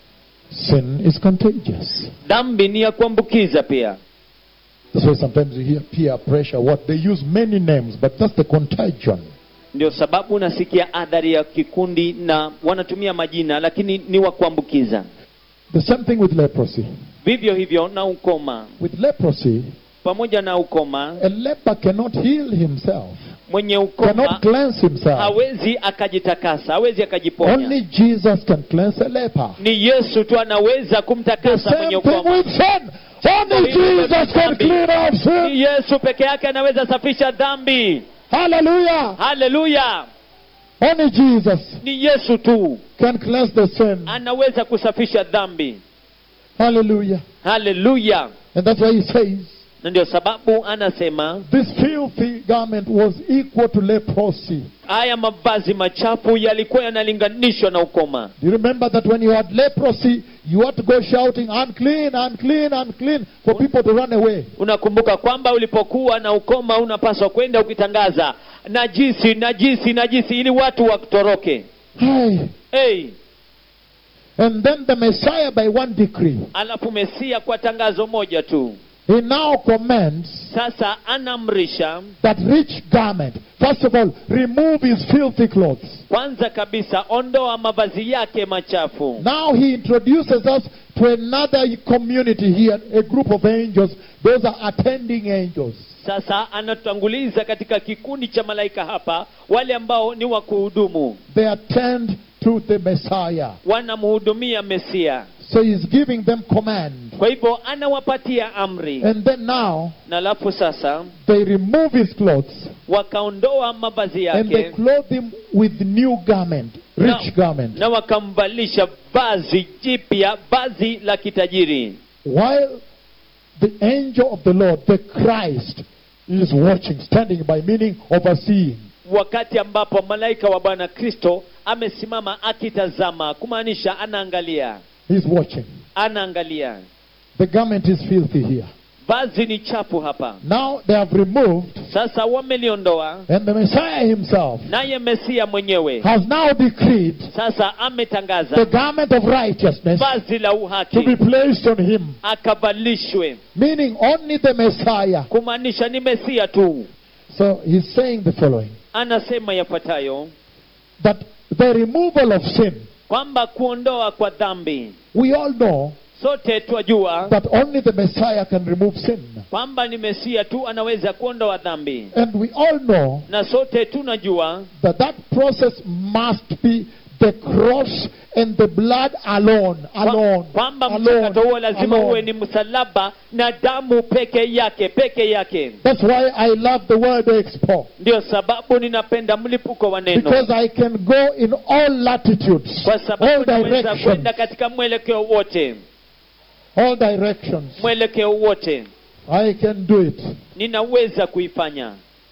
Sin is contagious. dhambi ni ya kuambukiza pia That's why sometimes you hear peer pressure. What they use many names, but that's the contagion. ndio sababu unasikia adhari ya kikundi na wanatumia majina lakini ni wa kuambukiza The same thing with leprosy. vivyo hivyo na ukoma With leprosy, pamoja na ukoma a leper cannot heal himself, mwenye cannot ukoma cleanse himself. hawezi akajitakasa hawezi akajiponya Only Jesus can cleanse a leper. ni yesu tu anaweza The kumtakasa mwenye same thing ukoma with sin. Only Jesus can clean off ni sin. yesu peke yake anaweza safisha dhambi Hallelujah. haleluya Only Jesus ni yesu tu can cleanse the sin. anaweza kusafisha dhambi Hallelujah. haleluya And that's why he says, na ndio sababu anasema this filthy garment was equal to leprosy. haya mavazi machafu yalikuwa yanalinganishwa na ukoma Do you remember that when you had leprosy, you had to go shouting, unclean, unclean, unclean, for people to run away? unakumbuka kwamba ulipokuwa na ukoma unapaswa kwenda ukitangaza najisi najisi najisi ili watu watoroke Hey. hey, And then the Messiah, by one decree, alafu mesia kwa tangazo moja tu he now commands sasa anamrisha that rich garment. First of all, remove his filthy clothes. kwanza kabisa ondoa mavazi yake machafu Now he introduces us to another community here, a group of angels. Those are attending angels. sasa anatutanguliza katika kikundi cha malaika hapa wale ambao ni wa kuhudumu They attend to the Messiah. wanamhudumia mesia So he's giving them command. kwa hivyo anawapatia amri And then now na alafu sasa they remove his clothes wakaondoa mavazi and they yake clothe him with new garment, rich na, garment. na wakamvalisha vazi jipya vazi la kitajiri While the angel of the Lord, the Christ, is watching, standing by, meaning overseeing. wakati ambapo malaika wa bwana kristo amesimama akitazama kumaanisha anaangalia He's watching. anaangalia The garment is filthy here. vazi ni chafu hapa Now they have removed, sasa wameliondoa and the Messiah himself naye mesia mwenyewe has now decreed sasa the ametangaza garment of righteousness vazi la to be uhaki placed on him, akavalishwe meaning only the Messiah. kumaanisha ni mesia tu So he's saying the following anasema yafuatayo that the removal of sin, kwamba kuondoa kwa dhambi we all know sote twajua that only the Messiah can remove sin. kwamba ni mesia tu anaweza kuondoa dhambi And we all know na sote tunajua that that process must be the cross and the blood alone, kwa- alone, kwamba alone, mchakato huo lazima uwe alone. ni msalaba na damu peke yake peke yake That's why I love the word expo. ndio sababu ninapenda mlipuko wa neno Because I can go in all latitudes, kwa all sababu naweza directions, kwenda katika mwelekeo wote all directions. mwelekeo wote I can do it. ninaweza kuifanya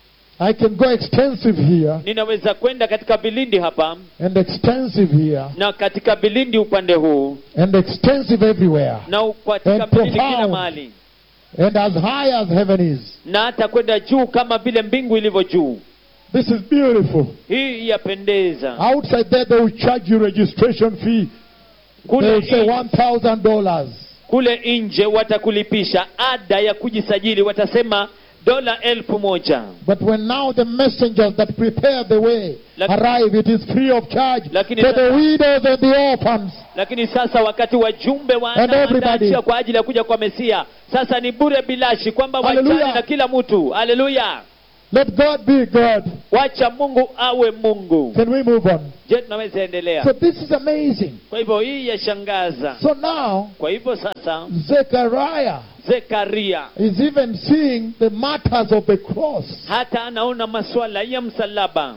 I can go extensive here ninaweza kwenda katika vilindi hapa and extensive here na katika vilindi upande huu and extensive everywhere na u- katika And vilindi kila profound. mahali and as high as heaven is. na hata kwenda juu kama vile mbingu ilivyo juu This is beautiful. hii yapendeza Outside there, they will charge you registration fee. They kule, will say in- one thousand dollars. kule nje watakulipisha ada ya kujisajili watasema dola elfu moja But when now the messengers that prepare the way Lak- arrive, it is free of charge Lakini to the sasa- widows and the orphans. lakini sasa wakati wajumbe And wanaandaa everybody. njia kwa ajili ya kuja kwa mesia sasa ni bure bilashi kwamba Hallelujah. wachane na kila mtu haleluya Let God be God. wacha mungu awe mungu Can we move on? je tunaweza endelea So this is amazing. kwa hivyo hii yashangaza So now, kwa hivyo sasa Zechariah zekaria is even seeing the matters of the cross, hata anaona maswala ya msalaba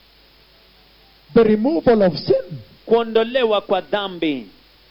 the removal of sin. kuondolewa kwa dhambi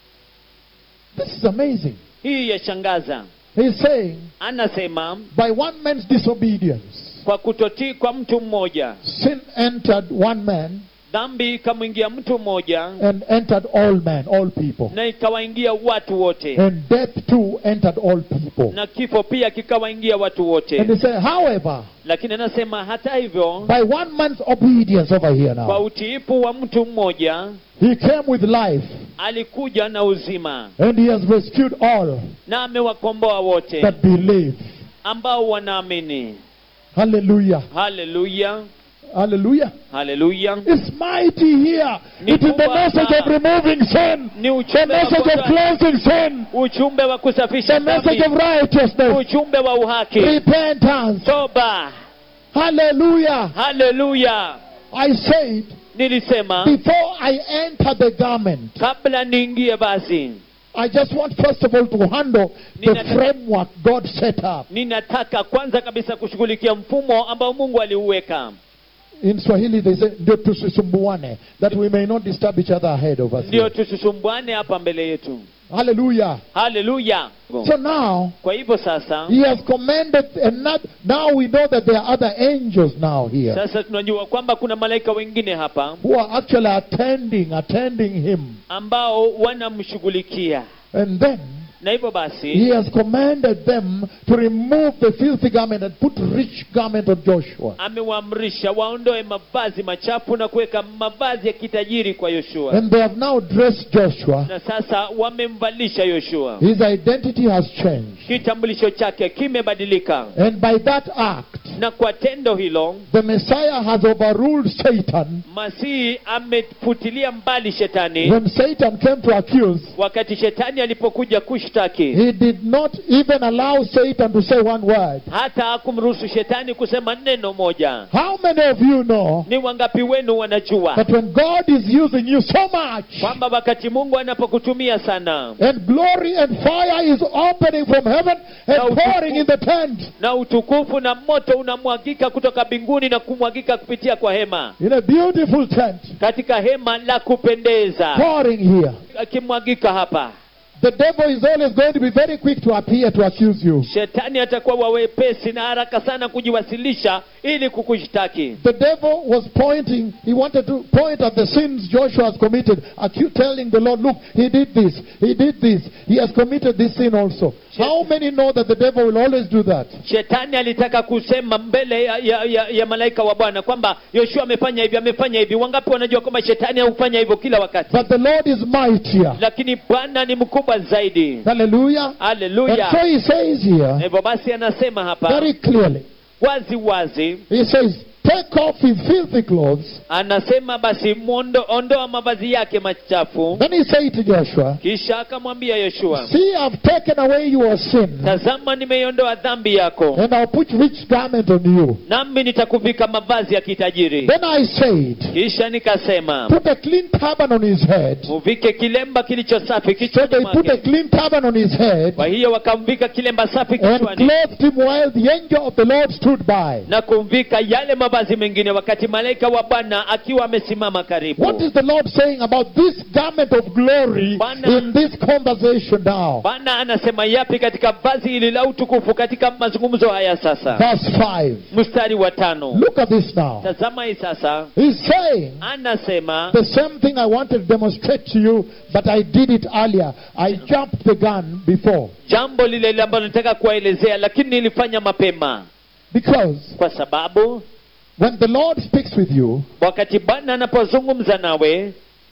This is amazing. hii yashangaza He's saying, anasema by one man's disobedience, kwa kutotii kwa mtu mmoja sin entered one man dhambi ikamwingia mtu mmoja and entered all men, all people. na ikawaingia watu wote And death too entered all people. na kifo pia kikawaingia watu And wote he said, however, lakini anasema hata hivyo by one man's obedience over here kwa now, utiifu wa mtu mmoja he came with life alikuja na uzima and he has rescued all na amewakomboa wote that believe. ambao wanaamini Hallelujah. haleluya Hallelujah. haleluya It's mighty here. Ni It is the kubwa message of sana. removing sin, ni the ujumbe wa, message of kuondoa- cleansing sin, ujumbe wa the kusafisha message dhambi of righteousness, ujumbe wa uhaki repentance. toba Hallelujah. haleluya I said, nilisema before I enter the garment, kabla niingie basi I just want first of all to handle the Nina- framework God set up. ninataka kwanza kabisa kushughulikia mfumo ambao mungu aliuweka In Swahili, they say, ndio tusisumbuane, that we may not disturb each other ahead of us. ndio here. tusisumbwane hapa mbele yetu Hallelujah. haleluya So now, kwa hivyo sasa He has commanded, and not, now we know that there are other angels now here sasa tunajua kwamba kuna malaika wengine hapa who are actually attending, attending Him. ambao wanamshughulikia And then na hivyo basi He has commanded them to remove the filthy garment and put rich garment on Joshua. amewaamrisha waondoe mavazi machafu na kuweka mavazi ya kitajiri kwa yoshua And they have now dressed Joshua. na sasa wamemvalisha yoshua His identity has changed. kitambulisho chake kimebadilika And by that act, na kwa tendo hilo the Messiah has overruled Satan. masihi amefutilia mbali shetani When Satan came to accuse, wakati shetani alipokuja kushtaki he did not even allow Satan to say one word. hata hakumruhusu shetani kusema neno moja How many of you know ni wangapi wenu wanajua that when God is using you so much, kwamba wakati mungu anapokutumia sana and glory and fire is opening from heaven Na and utukufu- pouring in the tent na utukufu na moto unamwagika kutoka mbinguni na kumwagika kupitia kwa hema in a beautiful tent, katika hema la kupendeza pouring here. akimwagika hapa The devil is always going to be very quick to appear to accuse you. shetani atakuwa wawepesi na haraka sana kujiwasilisha ili kukushtaki The devil was pointing, he wanted to point at the sins Joshua has committed, accu- telling the Lord, look, he did this, he did this, he has committed this sin also. How many know that the devil will always do that? shetani alitaka kusema mbele ya, ya, ya, ya malaika wa bwana kwamba yoshua amefanya hivi amefanya hivi wangapi wanajua kwamba shetani haufanya hivyo kila wakati But the Lord is mightier. lakini bwana ni mkubwa zaidi Hallelujah. And so haleluya he says here, hivyo basi anasema hapa very clearly, wazi wazi he says, take off his filthy clothes. anasema basi muondo, ondoa mavazi yake machafu Then he said to Joshua, kisha akamwambia yoshua see, I've taken away your sin, tazama nimeiondoa dhambi yako and I'll put rich garment on you. nami nitakuvika mavazi ya kitajiri Then I said, kisha nikasema put a clean turban on his head. muvike kilemba kilicho safi So kichwani they put a mwake clean turban on his head kwa hiyo wakamvika kilemba safi and kichwani clothed him while the angel of the Lord stood by. na kumvika yale mavazi mengine wakati malaika wa bwana akiwa amesimama karibu What is the Lord saying about this garment of glory Bwana- in this conversation now? bwana anasema yapi katika vazi hili la utukufu katika mazungumzo haya sasa Verse 5. mstari wa tano Look at this now. tazama hii sasa He's saying anasema the same thing I wanted to demonstrate to you, but I did it earlier. I jumped the gun before. jambo lile lile ambalo nataka kuwaelezea lakini nilifanya mapema Because kwa sababu when the Lord speaks with you, wakati bwana anapozungumza nawe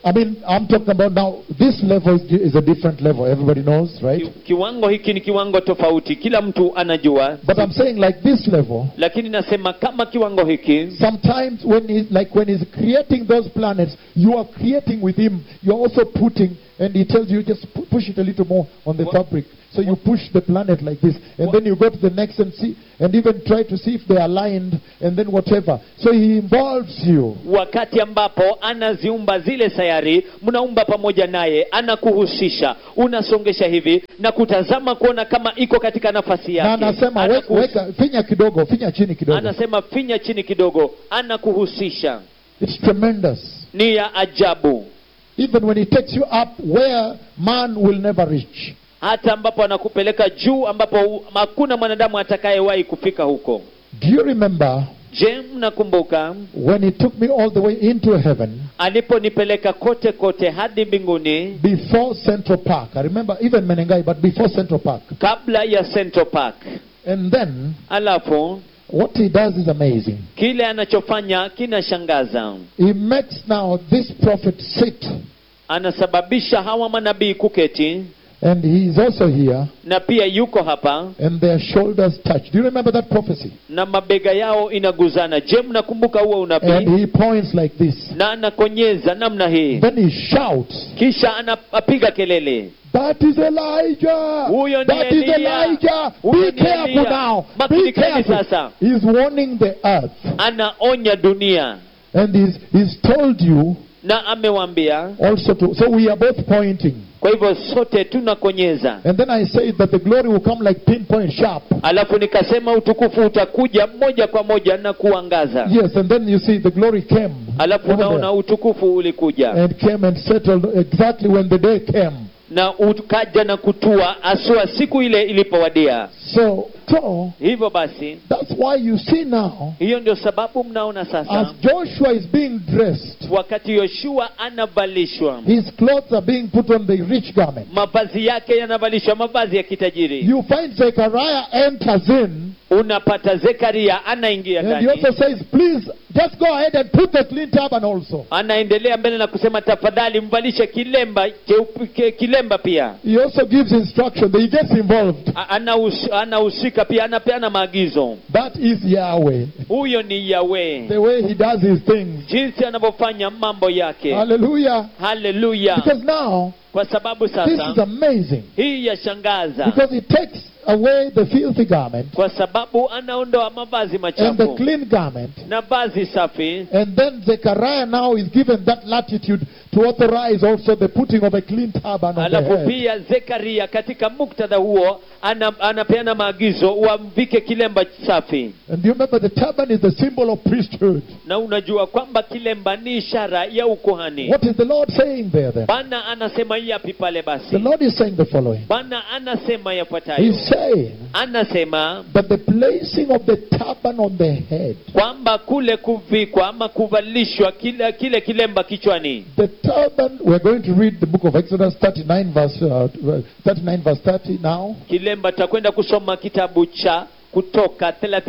I mean, I'm talking about now, this level is, is a different level. Everybody knows, right? Ki- kiwango hiki ni kiwango tofauti kila mtu anajua But I'm saying like this level, lakini nasema kama kiwango hiki sometimes when he's like when he's creating those planets, you are creating with him. You're also putting, and he tells you just pu- push it a little more on the What- fabric. So you push the planet like this, and What- then you go to the next and see, and even try to see if they are aligned, and then whatever. So he involves you. wakati ambapo anaziumba zile sayari mnaumba pamoja naye anakuhusisha unasongesha hivi na kutazama kuona kama iko katika nafasi Na yake anasema we- Anakuhus- weka finya kidogo, finya chini kidogo. anasema finya chini kidogo anakuhusisha It's tremendous. ni ya ajabu Even when he takes you up where man will never reach. hata ambapo anakupeleka juu ambapo u- hakuna mwanadamu atakayewahi kufika huko Do you remember je mnakumbuka when he took me all the way into heaven aliponipeleka kote kote hadi mbinguni before Central Park? I remember even Menengai, but before Central Park. kabla ya Central Park And then alafu what he does is amazing. kile anachofanya kinashangaza He makes now this prophet sit, anasababisha hawa manabii kuketi and he is also here, na pia yuko hapa and their shoulders touch. Do you remember that prophecy? na mabega yao inaguzana je mnakumbuka huo unabii And he points like this. na anakonyeza namna hii Then he shouts, kisha anapiga kelele That is Elijah. Huyo ni That is Eliya. Elijah. Huyo Be ni careful Eliya. now. Be Makinikeni careful. sasa. He's warning the earth. anaonya dunia And he's, he's told you na amewambia also to. So we are both pointing. kwa hivyo sote tunakonyeza And then I say that the glory will come like pinpoint sharp. alafu nikasema utukufu utakuja moja kwa moja na kuangaza Yes, and then you see the glory came. alafu over unaona there. utukufu ulikuja And came and settled exactly when the day came. na ukaja na kutua asua siku ile ilipowadia So, so hivyo basi that's why you see now, hiyo ndio sababu mnaona as sasa Joshua is being dressed, wakati yoshua anavalishwa his clothes are being put on the rich garment. mavazi yake yanavalishwa mavazi ya kitajiri You find Zechariah enters in, unapata zekaria anaingia and he ndani also says, Please, just go ahead and put the clean turban also. anaendelea mbele na kusema tafadhali mvalishe kilemba cheupe- ke- kilemba pia He also gives instruction that he gets involved. A- anahus- anahusika pia anapeana maagizo That is Yahweh. huyo ni yawe The way he does his things. jinsi anavyofanya mambo yake Hallelujah. haleluya Because now, kwa sababu this is sasa amazing. hii yashangaza Because he takes away the filthy garment kwa sababu anaondoa mavazi and the machafu clean garment. na vazi safi And then Zechariah now is given that latitude to authorize also the putting of a clean turban on the alafu head. pia zekaria katika muktadha huo ana, anapeana maagizo wamvike kilemba safi And you remember the turban is the symbol of priesthood. na unajua kwamba kilemba ni ishara ya ukuhani What is the Lord saying there then? bwana anasema yapi pale The basi Lord is saying the following. bwana anasema yafuatayo He's saying anasema that the placing of the turban on the head, kwamba kule kuvikwa ama kuvalishwa kile, kile kilemba kichwani the turban, we're going to read the book of Exodus 39 verse, uh, 39 verse 30 now. kilemba tutakwenda kusoma kitabu cha kutoka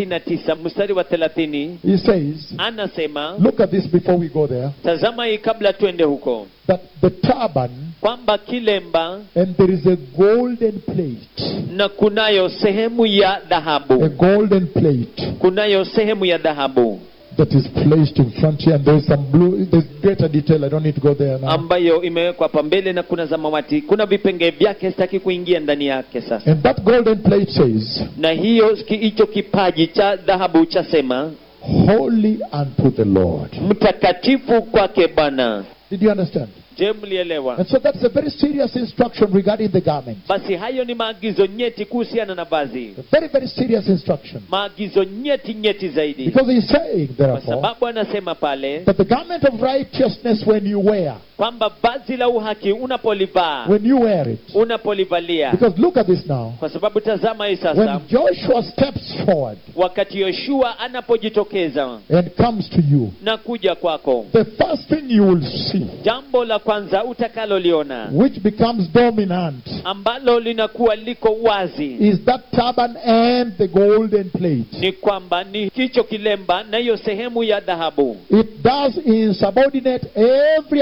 39 mstari wa 30 He says, anasema look at this before we go there, tazama hii kabla twende huko that the turban, kwamba kilemba and there is a golden plate, na kunayo sehemu ya a dhahabu golden plate kunayo sehemu ya dhahabu that is placed in front here, and there's some blue, there's greater detail, I don't need to go there now. ambayo imewekwa hapa mbele na kuna zamawati kuna vipenge vyake sitaki kuingia ndani yake sasa And that golden plate says, na hiyo ki- hicho kipaji cha dhahabu chasema Holy unto the Lord. mtakatifu kwake bwana Did you understand? je mlielewa And so that's a very serious instruction regarding the garment. basi hayo ni maagizo nyeti kuhusiana na vazi A very, very serious instruction. maagizo nyeti nyeti zaidi Because he's saying, kwa therefore, sababu anasema pale that the garment of righteousness, when you wear, kwamba vazi la uhaki unapolivaa when you wear it, unapolivalia because look at this now. kwa sababu tazama hii When sasa Joshua steps forward wakati yoshua anapojitokeza and comes to you, na kuja kwako the first thing you will see, jambo la kwanza utakaloliona which becomes dominant, ambalo linakuwa liko wazi is that turban and the golden plate. ni kwamba ni kicho kilemba na hiyo sehemu ya dhahabu It does insubordinate every other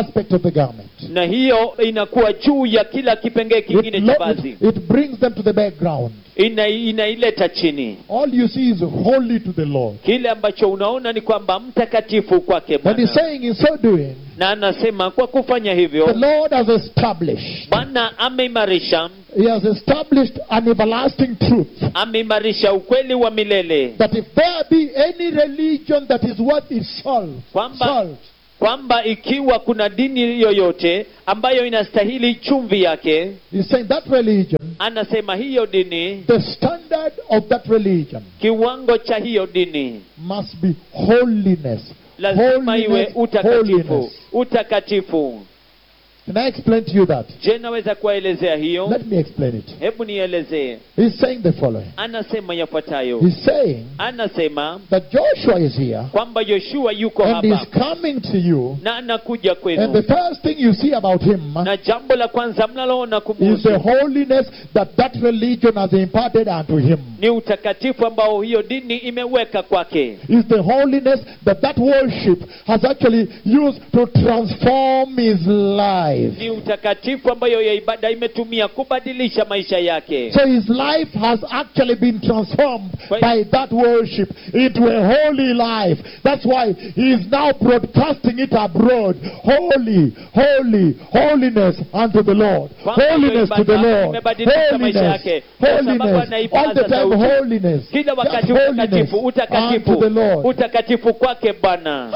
aspect of the garment. na hiyo inakuwa juu ya kila kipengee It, kingine cha lo- vazi it, it brings them to the background. ina, inaileta chini All you see is holy to the Lord. kile ambacho unaona ni kwamba mtakatifu kwake And he's Bwana saying, in so doing, na anasema kwa kufanya the hivyo Lord has established, bwana ameimarisha He has established an everlasting truth ameimarisha ukweli wa milele that if there be any religion that is worth its salt, Kwamba- salt kwamba ikiwa kuna dini yoyote ambayo inastahili chumvi yake he's saying that religion, anasema hiyo dini the standard of that religion kiwango cha hiyo dini must be holiness. lazima iwe Holiness, utakatifu holiness. utakatifu Can I explain to you that? je naweza kuwaelezea hiyo Let me explain it. hebu nielezee He's saying the following. anasema yafuatayo He's saying anasema that Joshua is here kwamba yoshua yuko and hapa is coming to you, na anakuja and the kwenu first thing you see about him na jambo la kwanza mnaloona is the kumuhusu holiness that that religion has imparted unto him. ni utakatifu ambao hiyo dini imeweka kwake Is the holiness that that worship has actually used to transform his life. ni utakatifu ambayo ya ibada imetumia kubadilisha maisha yake So his life has actually been transformed Right. by that worship into a holy life. That's why he is now broadcasting it abroad. Holy, holy, holiness unto the Lord. Kwamba hiyo Holiness to the ibada Lord. imebadilisha maisha Holiness, yake. Kwa sababu holiness. anaipaza All the time sauti. holiness. kila Just wakati holiness utakatifu unto the utakatifu Lord. utakatifu kwake bwana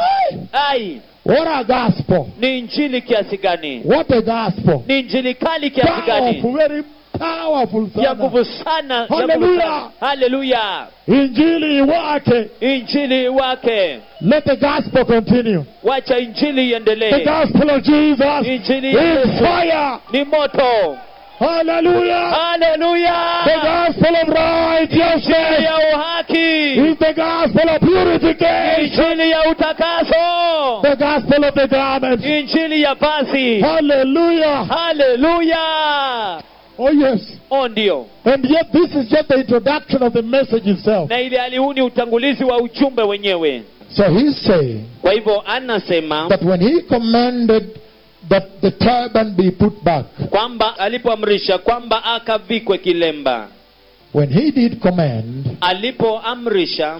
ai What a gospel. ni injili kiasi gani What a gospel. ni injili kali kiasi Powerful, gani very powerful. ya sana. nguvu sana ya nguvu Hallelujah. sana. haleluya Injili wake. injili wake Let the gospel continue. wacha injili The iendelee gospel of Jesus Injili ya is Yesu. fire. ni moto Hallelujah. haleluya The gospel of injili righteousness ya uhaki is the gospel of purification. injili ya utakaso The gospel of the garment. injili ya vazi Hallelujah. haleluya Oh, yes. o ndio And yet, this is just the introduction of the message itself. na ili hali huu ni utangulizi wa ujumbe wenyewe So he's saying kwa hivyo anasema that when he commanded that the turban be put back, kwamba alipoamrisha kwamba akavikwe kilemba when he did command alipoamrisha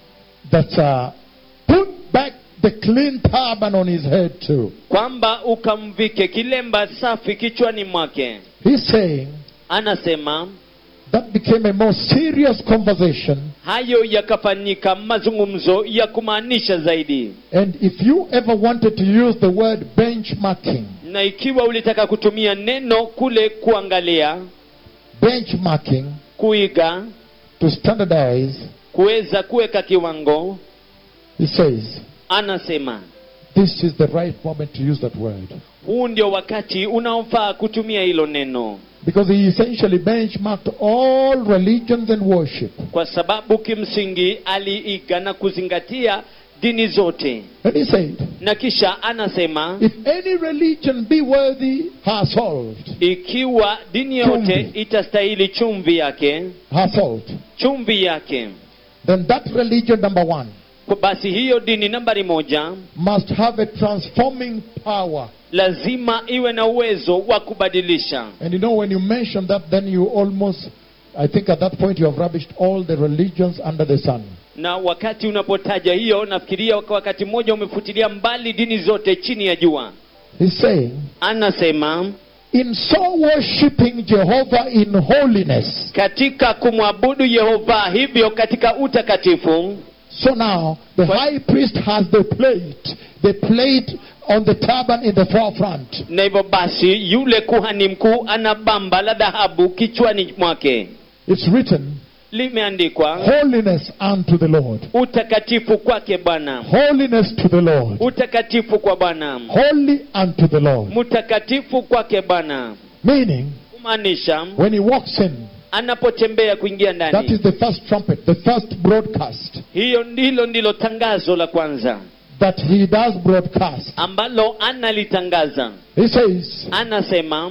that uh, put back the clean turban on his head too, kwamba ukamvike kilemba safi kichwani mwake he's saying anasema that became a more serious conversation. hayo yakafanyika mazungumzo ya kumaanisha zaidi And if you ever wanted to use the word benchmarking, na ikiwa ulitaka kutumia neno kule kuangalia benchmarking kuiga to standardize, kuweza kuweka kiwango he says, anasema this is the right moment to use that word. huu ndio wakati unaofaa kutumia hilo neno Because he essentially benchmarked all religions and worship. kwa sababu kimsingi aliiga na kuzingatia dini zote And he said, na kisha anasema if any religion be worthy her salt, ikiwa dini yote Chumvi. itastahili chumvi yake her salt, chumvi yake then that religion, number one, kwa basi hiyo dini nambari moja must have a transforming power. lazima iwe na uwezo wa kubadilisha And you know, when you mention that, then you almost, I think at that point you have rubbished all the religions under the sun. na wakati unapotaja hiyo nafikiria kwa wakati mmoja umefutilia mbali dini zote chini ya jua He's saying, anasema in so worshipping Jehovah in holiness, katika kumwabudu yehova hivyo katika utakatifu so now the What? high priest has the plate, the plate on the turban in the forefront. na hivyo basi yule kuhani mkuu ana bamba la dhahabu kichwani mwake It's written, limeandikwa holiness unto the Lord. utakatifu kwake bwana Holiness to the Lord. utakatifu kwa bwana Holy unto the Lord. mtakatifu kwake bwana Meaning, kumaanisha when he walks in, anapotembea kuingia that ndani is the first trumpet, the first broadcast hiyo ndilo ndilo tangazo la kwanza that he does broadcast. ambalo analitangaza He says, anasema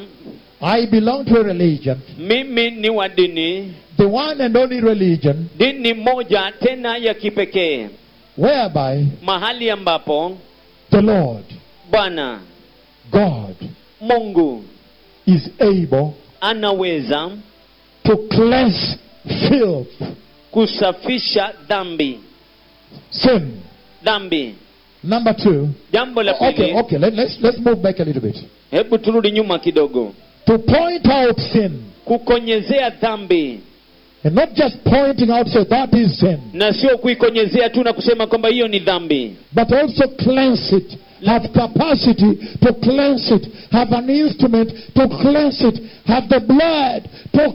I belong to a religion, mimi ni wa dini the one and only religion, dini moja tena ya kipekee whereby mahali ambapo the Lord, bwana God mungu is able anaweza to cleanse filth, kusafisha dhambi sin. dhambi Number two. jambo la pili Okay, okay, let, let's, let's move back a little bit. hebu turudi nyuma kidogo To point out sin, kukonyezea dhambi and not just pointing out, say that is sin, na sio kuikonyezea tu na kusema kwamba hiyo ni dhambi but also cleanse it. Have capacity to cleanse it. Have an instrument to cleanse it. Have the blood to